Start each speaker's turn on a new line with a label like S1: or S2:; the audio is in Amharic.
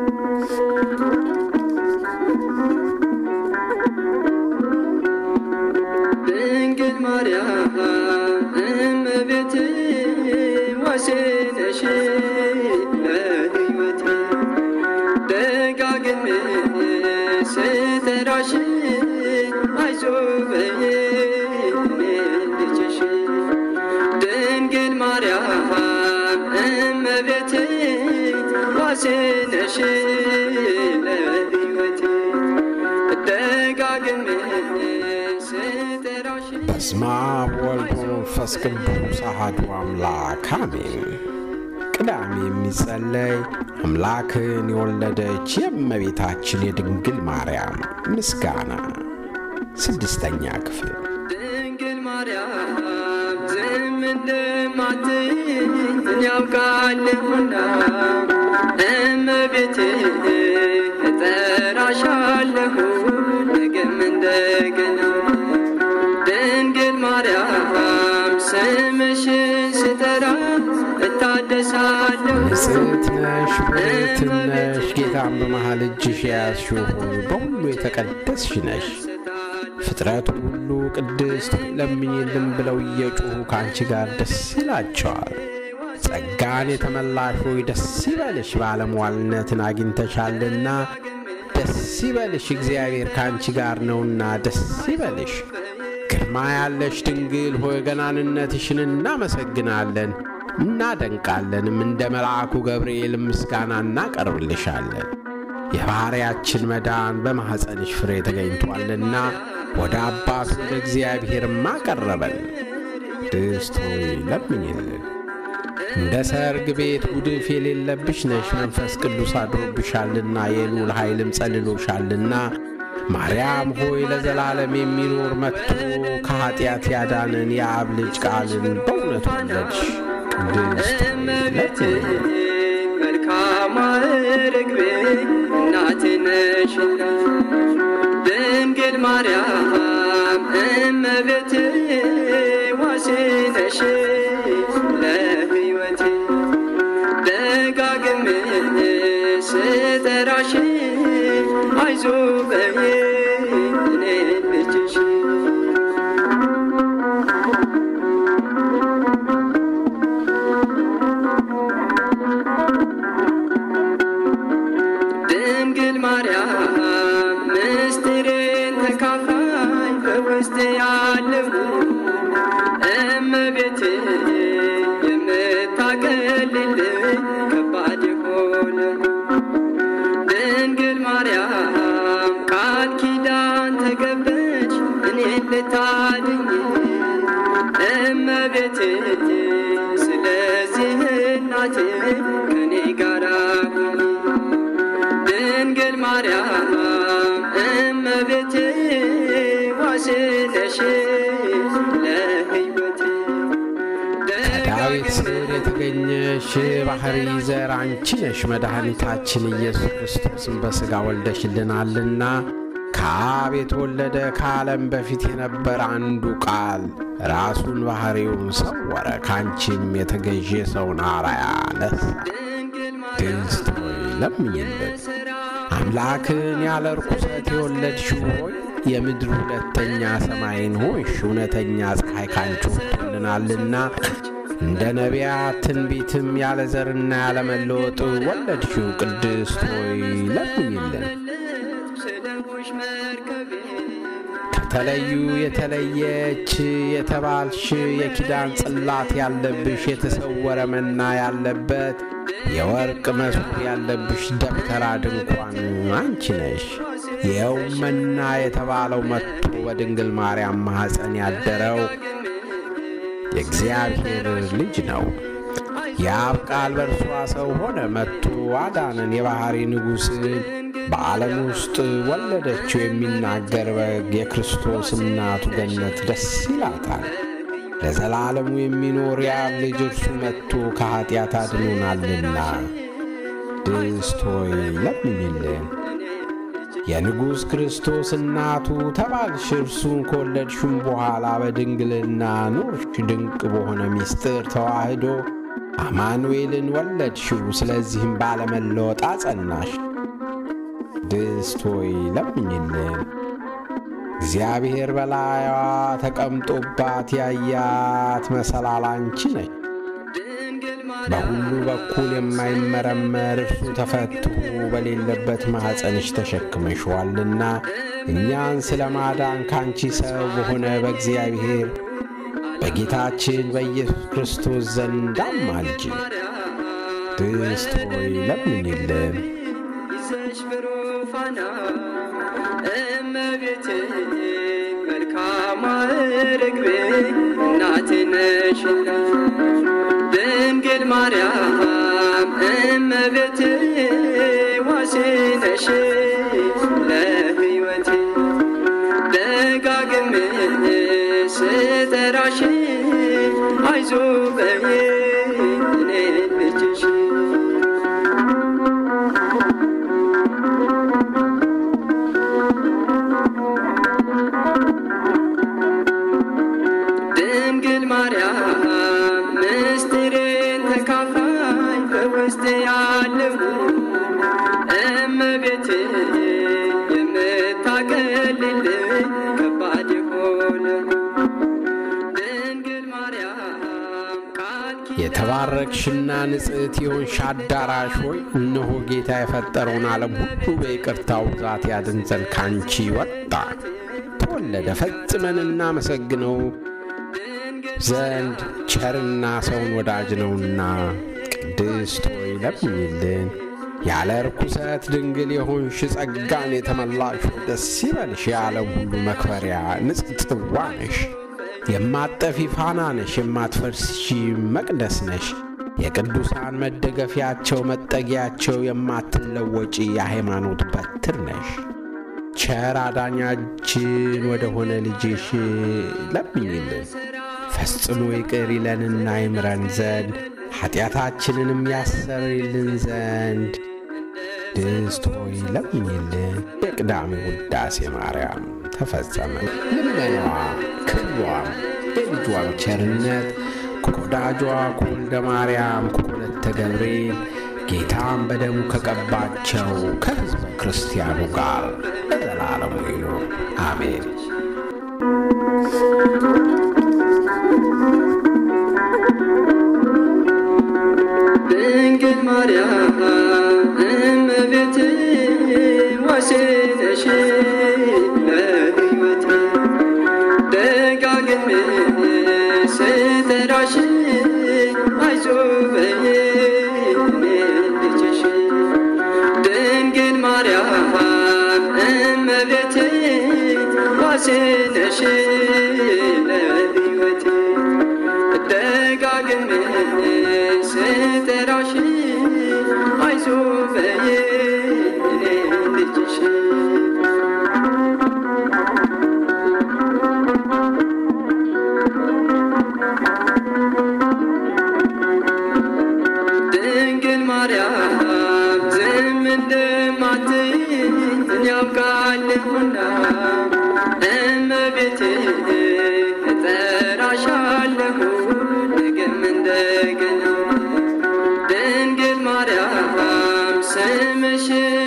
S1: ድንግል ማርያም እመቤቴ ዋሴነሽ ለሕይወቴ ደጋግሜ ስጠራሽ አይዞህ በይኝ እኔ ልጅሽ ድንግል ማርያም እመቤቴ ዋሴነሽ ለሕይወቴ ደጋግሜ ስጠራሽ
S2: በስመ አብ ወወልድ ወመንፈስ ቅዱስ አሐዱ አምላክ አሜን። ቅዳሜ የሚጸለይ አምላክን የወለደች የእመቤታችን የድንግል ማርያም ምስጋና ስድስተኛ ክፍል
S1: ድንግል ማርያም ዝም እንደማትይኝ ያውቃለሁና እመቤቴ እጠራሻለሁ ነገም እንደገና ድንግል ማርያም ስምሽን ስጠራ እታደሳለሁ
S2: ንጽሕት ነሽ ብርክት ነሽ ጌታን በመሃል እጅሽ የያዝሽው ሆይ በሁሉ የተቀደስሽ ነሽ። ፍጥረቱ ሁሉ ቅድስት ሆይ ለምኝልን ብለው እየጮኹ ከአንቺ ጋር ደስ ይላቸዋል። ጸጋን የተመላሽ ሆይ ደስ ይበልሽ፣ ባለሟልነትን አግኝተሻልና ደስ ይበልሽ፣ እግዚአብሔር ከአንቺ ጋር ነውና ደስ ይበልሽ። ግርማ ያለሽ ድንግል ሆይ ገናንነትሽን እናመሰግናለን እናደንቃለንም። እንደ መልአኩ ገብርኤል ምስጋና እናቀርብልሻለን። የባሕርያችን መዳን በማኅፀንሽ ፍሬ ተገኝቷልና ወደ አባቱ ወደ እግዚአብሔርም አቀረበን። ቅድስት ሆይ ለምኝልን። እንደ ሰርግ ቤት ጉድፍ የሌለብሽ ነሽ፣ መንፈስ ቅዱስ አድሮብሻልና የልዑል ኃይልም ጸልሎሻልና ማርያም ሆይ ለዘላለም የሚኖር መጥቶ ከኀጢአት ያዳንን የአብ ልጅ ቃልን በእውነት ወለድሽ። ቅድስት ሆይ
S1: እመቤቴ
S2: ለምኝልን።
S1: መልካሟ ርግቤ እናቴ ነሽና ድንግል ማርያም እመቤቴ ዋሴ ነሽ ለሕይወቴ ደጋግሜ ስጠራሽ አይዞህ በይኝ እኔ ልጅሽ ድንግል ማርያም ምስጢሬን ተካፋይ በውስጥ ያለው እመቤቴ የምታቀልልኝ ከባድ የሆነ ድንግል ማርያም ቃል ኪዳን ተገበች እኔን ልታድኝ እመቤቴ ስለዚህ እናቴ ከኔ ጋር ሁኚ ድንግል ማርያም እመቤቴ ዋሴ ነሽ ለሕይወቴ
S2: ከዳዊት ስር የተገኘሽ ባሕሪ ዘር አንቺ ነሽ። መድኃኒታችን ኢየሱስ ክርስቶስን በሥጋ ወልደሽልናልና ከአብ የተወለደ ከዓለም በፊት የነበረ አንዱ ቃል ራሱን ባሕሪውን ሰወረ፣ ከአንቺም የተገኘ ሰውን አርአያ ነሳ።
S1: ድንግል
S2: ቅድስት ሆይ ለምኝልን። አምላክን ያለ ርኩሰት የወለድሽው ሆይ የምድር ሁለተኛ ሰማይን ሆንሽ። እውነተኛ ፀሐይ ካንቺ ወጥቶልናልና እንደ ነቢያት ትንቢትም ያለ ዘርና ያለ መለወጥ ወለድሽው። ቅድስት ሆይ ለምኝልን።
S1: ስለሆሽ መርከቤ
S2: ከተለዩ የተለየች የተባልሽ የኪዳን ጽላት ያለብሽ የተሰወረ መና ያለበት የወርቅ መሶብ ያለብሽ ደብተራ ድንኳን አንቺ ነሽ። ይኸውም መና የተባለው መጥቶ በድንግል ማርያም ማኅፀን ያደረው የእግዚአብሔር ልጅ ነው። የአብ ቃል በእርሷ ሰው ሆነ፣ መጥቶ አዳንን። የባሕሪ ንጉሥን በዓለም ውስጥ ወለደችው። የሚናገር በግ የክርስቶስ እናቱ ገነት ደስ ይላታል። ለዘላለሙ የሚኖር የአብ ልጅ እርሱ መጥቶ ከኀጢአት አድኖናልና። ቅድስት ሆይ ለምኝልን። የንጉሥ ክርስቶስ እናቱ ተባልሽ። እርሱን ከወለድሽም በኋላ በድንግልና ኖርሽ። ድንቅ በሆነ ምስጢር ተዋህዶ አማኑኤልን ወለድሽው። ስለዚህም ባለመለወጥ አጸናሽ። ቅድስት ሆይ ለምኝልን። እግዚአብሔር በላይዋ ተቀምጦባት ያያት መሰላል አንቺ ነች።
S1: ድንግል
S2: በሁሉ በኩል የማይመረመር እርሱ ተፈትሖ በሌለበት ማኅፀንሽ ተሸክመሽዋልና እኛን ስለ ማዳን ካንቺ ሰው በሆነ በእግዚአብሔር በጌታችን በኢየሱስ ክርስቶስ ዘንድ አማልጅ። ቅድስት ሆይ ለምኝልን።
S1: ይዘሽ ብሩፋና እመቤቴ መልካሟ ርግቤ እናቴ ነሽና ድንግል ማርያም እመቤቴ ዋሴ ነሽ ለሕይወቴ ደጋግሜ ስጠራሽ አይዞ በይ እኔ ልጅሽ ድንግል ማርያም ምስጢሬን ተካፋይ በውስጤ ያለው እመቤቴ የምታቀልልኝ ከባድ የሆነ ድንግል ማርያም ቃል ኪዳን
S2: የተባረክሽና ንጽሕት የሆንሽ አዳራሽ ሆይ እነሆ ጌታ የፈጠረውን ዓለም ሁሉ በይቅርታው ብዛት ያድን ዘንድ ካንቺ ወጣ ተወለደ። ፈጽመን እናመሰግነው ዘንድ ቸርና ሰውን ወዳጅ ነውና። ቅድስት ሆይ ለምኝልን። ያለ ርኩሰት ድንግል የሆንሽ ጸጋን የተመላሽ ሆይ ደስ ይበልሽ። የዓለም ሁሉ መክበሪያ ንጽሕት ጽዋ ነሽ። የማጠፊ ፋና ነሽ። የማትፈርሺ መቅደስ ነሽ። የቅዱሳን መደገፊያቸው መጠጊያቸው የማትለወጪ የሃይማኖት በትር ነሽ። ቸር አዳኛችን ወደ ሆነ ልጅሽ ለምኝልን። ፈጽሞ ይቅር ይለንና ይምረን ዘንድ ኃጢአታችንንም ያሰርይልን ዘንድ ቅድስት ሆይ ለምኝልን። የቅዳሜ ውዳሴ ማርያም ተፈጸመ። ልመናዋ ክብሯም የልጇም ቸርነት ከወዳጇ ከወልደ ማርያም ከወለተ ገብርኤል ጌታም በደሙ ከቀባቸው ከሕዝበ ክርስቲያኑ ጋር ለዘላለሙ ይኑር አሜን።
S1: ድንግል ማርያም እመቤቴ ዋሴ ነሽ ለሕይወቴ ደጋግሜ ስጠራሽ አይዞ በይ እኔ ልጅሽ ድንግል ማርያም እመቤቴ ዋሴ ነሽ ለሕይወቴ ደጋግሜ ስጠራሽ አይዞ በይ እኔ ልጅሽ ድንግል ማርያም ዝም እንደማትይኝ ያውቃለሁና እመቤቴ እጠራሻለሁ ነገም እንደገና ድንግል ማርያም ስምሽን